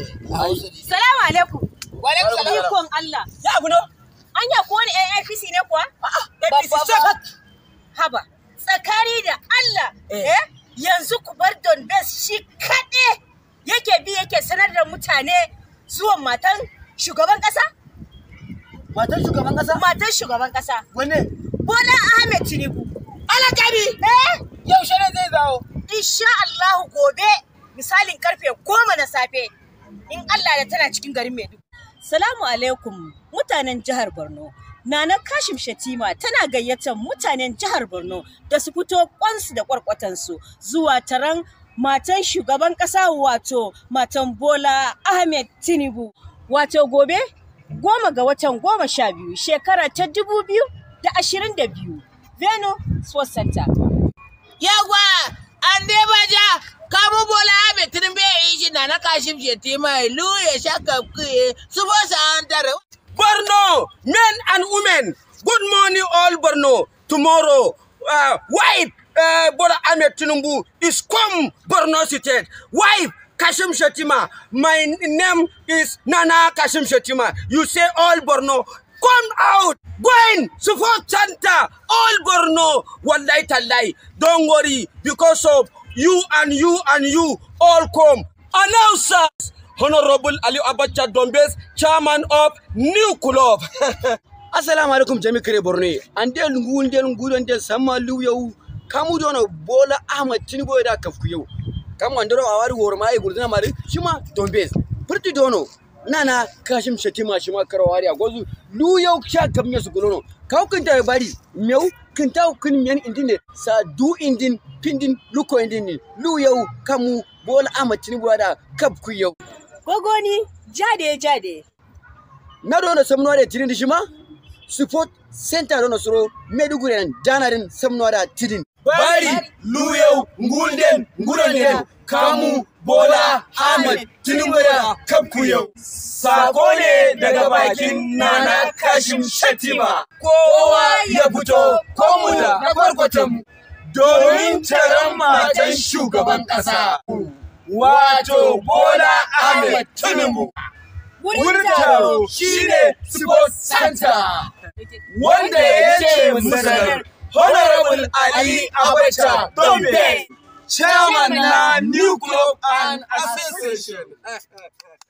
Salamu alaikum. Walaikum salam. Ikon Allah. Ya abu no? Anya ko wani AFC ne kuwa? APC shek. Haba. Tsakani da Allah. Eh. Eh? Yanzu ku bar Don Best shi kaɗe yake bi yake sanar da mutane zuwan matan shugaban ƙasa? Matan shugaban kasa? Matan shugaban ƙasa. Wanne? Bola Ahmed Tinubu. Alakari. Eh? Yaushe ne zai zawo? Insha Allah gobe misalin karfe goma na safe in Allah da tana cikin garin Maiduguri. Salamu alaikum mutanen jihar Borno. Nana Kashim Shatima tana gayyatar mutanen jihar Borno da su fito kwansu da kwarkwatansu zuwa taron matan shugaban ƙasa wato matan Bola Ahmed Tinubu. Wato gobe goma ga watan goma sha biyu shekara ta dubu biyu da ashirin da biyu. Veno Sports Center. Yagwa, an dai baja, kamu bola abe tinubu ya yi shi na na kashim shetima ilu ya shaka kuye, su bo sa an tare. Borno, men and women, good morning all Borno. Tomorrow, uh, wife uh, Bola Ahmed Tinubu is come Borno State. Wife Kashim Shetima. My name is Nana Kashim Shetima. You say all Borno. Come out, go in, support Santa, all Borno. Wallahi Talai. Don't worry, because of you and you and you all come. Announcers. Honorable Ali Abacha Dombes, chairman of New Club. Assalamu alaikum jami kare Borno. An del ngun del ngun del sama lu yau. Kamu dono Bola Ahmad Tinubu da kafku yau. Kamu andoro awari wor mai gurduna mari shima Dombes. Furti dono nana kashim shatima shima karawari a gozu lu yau sha kamnya su gulono. Kau kinta bari meu kinta kin men indine sa du indin pindin luko indin ni. Lu yau kamu Bola Ahmad Tinubu da kafku yau. Gogoni jade jade. na dono samnuwa da tidin shima support center dono suro meduguri and danarin samnuwa da tidin bari luyau ngulden nguronden kamu bola ahmed tinubu da kafku yau sako ne daga bakin nana kashim shatima kowa ya fito komu da na kwarkwatan domin taron matan shugaban kasa wato bola ahmed tinubu wurin taro shine sports center wanda ya ce musanar Honorable Ali Abacha Dombe, Chairman na New Club and Association.